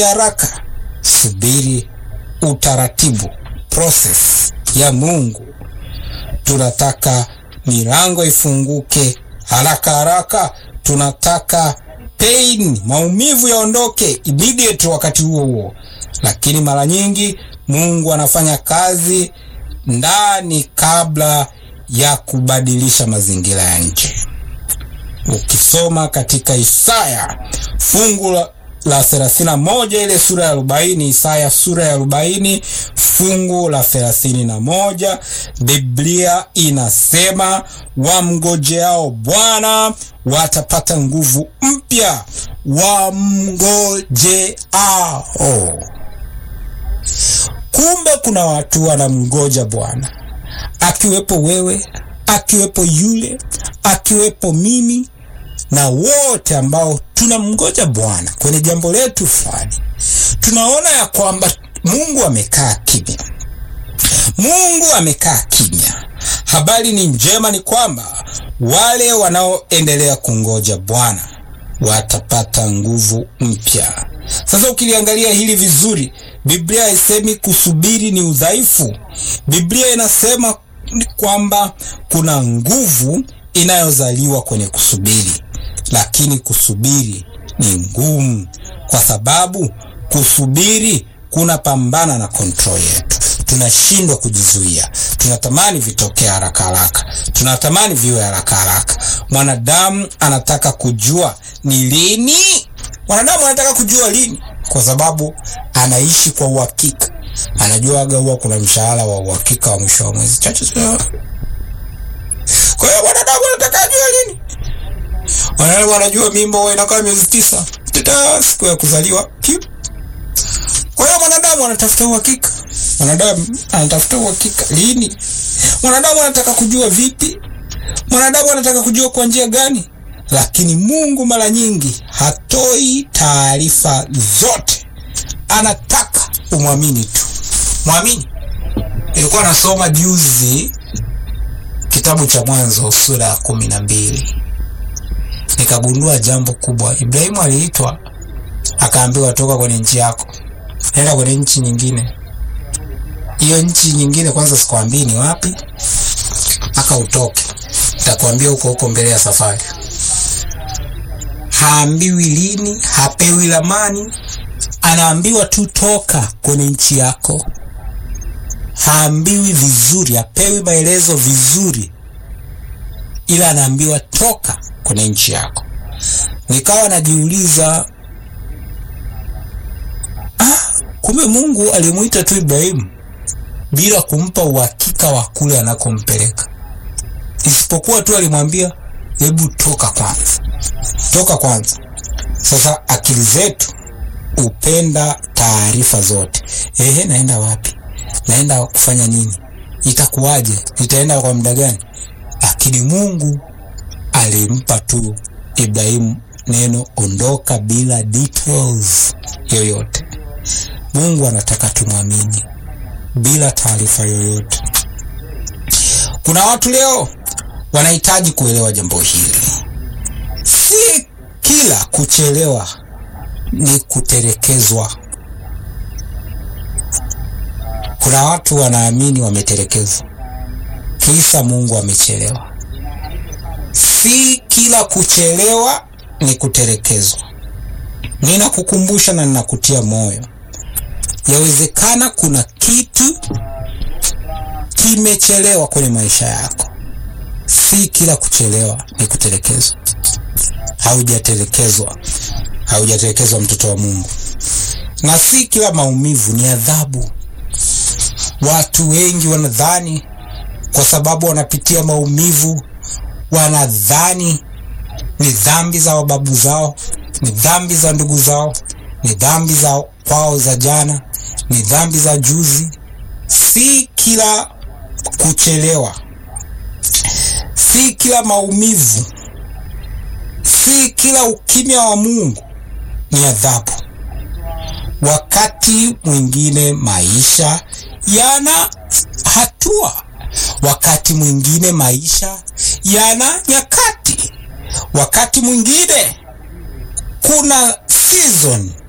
haraka, subiri utaratibu, process ya Mungu. Tunataka milango ifunguke haraka haraka, tunataka pain, maumivu yaondoke immediate wakati huo huo, lakini mara nyingi Mungu anafanya kazi ndani kabla ya kubadilisha mazingira ya nje. Ukisoma katika Isaya fungu la la thelathini na moja ile sura ya arobaini Isaya sura ya arobaini fungu la thelathini na moja Biblia inasema wamgojeao Bwana watapata nguvu mpya, wamgojeao. Kumbe kuna watu wanamgoja Bwana, akiwepo wewe, akiwepo yule, akiwepo mimi na wote ambao tunamngoja Bwana kwenye jambo letu fulani. Tunaona ya kwamba Mungu amekaa kimya, Mungu amekaa kimya. Habari ni njema, ni kwamba wale wanaoendelea kungoja Bwana watapata nguvu mpya. Sasa ukiliangalia hili vizuri, Biblia haisemi kusubiri ni udhaifu. Biblia inasema kwamba kuna nguvu inayozaliwa kwenye kusubiri, lakini kusubiri ni ngumu, kwa sababu kusubiri kuna pambana na kontrol yetu. Tunashindwa kujizuia, tunatamani vitokee haraka haraka, tunatamani viwe haraka haraka. Mwanadamu anataka kujua ni lini, mwanadamu anataka kujua lini, kwa sababu anaishi kwa uhakika. Anajua aga huwa kuna mshahara wa uhakika wa mwisho wa mwezi chache sana. Kwa hiyo mwanadamu anataka ajue lini, mwanadamu anajua mimba huwa inakaa miezi tisa, teta siku ya kuzaliwa kiu. Kwa hiyo mwanadamu anatafuta uhakika, mwanadamu anatafuta uhakika lini, mwanadamu anataka kujua vipi, mwanadamu anataka kujua kwa njia gani. Lakini Mungu mara nyingi hatoi taarifa zote, anataka umwamini tu, mwamini. Nilikuwa nasoma juzi kitabu cha Mwanzo sura ya kumi na mbili nikagundua jambo kubwa. Ibrahimu aliitwa akaambiwa, toka kwenye nchi yako, nenda kwenye nchi nyingine. Hiyo nchi nyingine kwanza sikwambii ni wapi, aka utoke, nitakwambia huko huko mbele ya safari. Haambiwi lini, hapewi ramani, anaambiwa tu toka kwenye nchi yako. Haambiwi vizuri, hapewi maelezo vizuri, ila anaambiwa toka kwenye nchi yako. Nikawa najiuliza, ah, kumbe Mungu alimuita tu Ibrahimu bila kumpa uhakika wa kule anakompeleka, isipokuwa tu alimwambia hebu toka kwanza, toka kwanza. Sasa akili zetu upenda taarifa zote. Ehe, naenda wapi? Naenda kufanya nini? Itakuwaje? Nitaenda kwa muda gani? Lakini Mungu alimpa tu Ibrahimu neno ondoka, bila details yoyote. Mungu anataka tumwamini bila taarifa yoyote. Kuna watu leo wanahitaji kuelewa jambo hili. Si kila kuchelewa ni kutelekezwa. Kuna watu wanaamini wametelekezwa, kisa Mungu amechelewa. Si kila kuchelewa ni kutelekezwa. Ninakukumbusha na ninakutia moyo, yawezekana kuna kitu kimechelewa kwenye maisha yako. Si kila kuchelewa ni kutelekezwa. Haujatelekezwa, haujatelekezwa mtoto wa Mungu, na si kila maumivu ni adhabu. Watu wengi wanadhani kwa sababu wanapitia maumivu, wanadhani ni dhambi za wababu zao, ni dhambi za ndugu zao, ni dhambi za kwao za jana, ni dhambi za juzi. Si kila kuchelewa, si kila maumivu, si kila ukimya wa Mungu ni adhabu. Wakati mwingine maisha yana hatua, wakati mwingine maisha yana nyakati, wakati mwingine kuna season